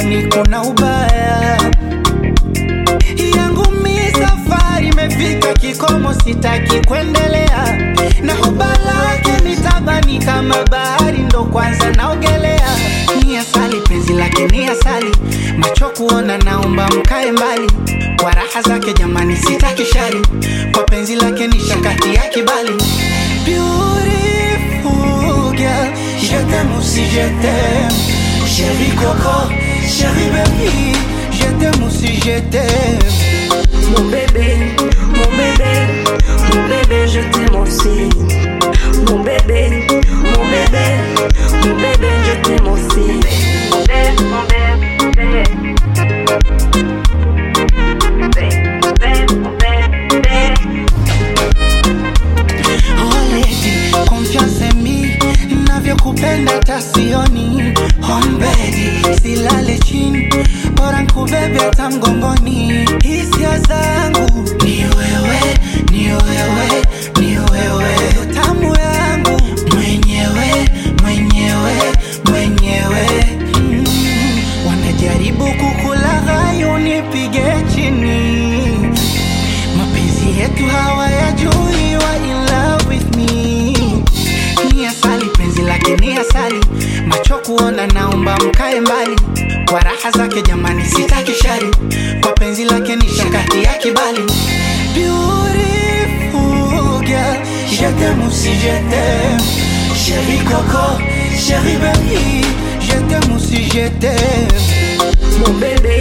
kwani kuna ubaya? yangu mi safari imefika kikomo, sitaki kuendelea na hoba lake nitabani kama bahari, ndo kwanza naogelea. Ni asali penzi lake ni asali, macho kuona, naomba mkae mbali kwa raha zake jamani, sitaki shari, kwa penzi lake ni shakati ya kibali. Beautiful girl, je t'aime aussi je t'aime, chérie Coco, chérie baby, je t'aime aussi je t'aime. Mon bébé, mon bébé, mon bébé, je t'aime aussi. Mon bébé, mon bébé, mon bébé, je t'aime aussi. Mon bébé, mon bébé, mon bébé, mon bébé. Oh lady, confiance en me, navyokupenda tasioni on bedi, silale chini, bora nkubebe hata mgongoni. Hisia zangu ni wewe, ni wewe, ni wewe, tamu yangu mwenyewe, mwenyewe, mwenyewe. Mm, wanajaribu kukulaghai unipige chini mapenzi yetu hawayajui wa in love with me ni asali penzi lake ni asali macho kuona naomba mkae mbali kwa raha zake jamani sitaki shari kwa penzi lake ni shakati ya kibali Beautiful girl, je t'aime aussi je t'aime Chérie Coco, chérie baby, je t'aime aussi je t'aime Mon bébé,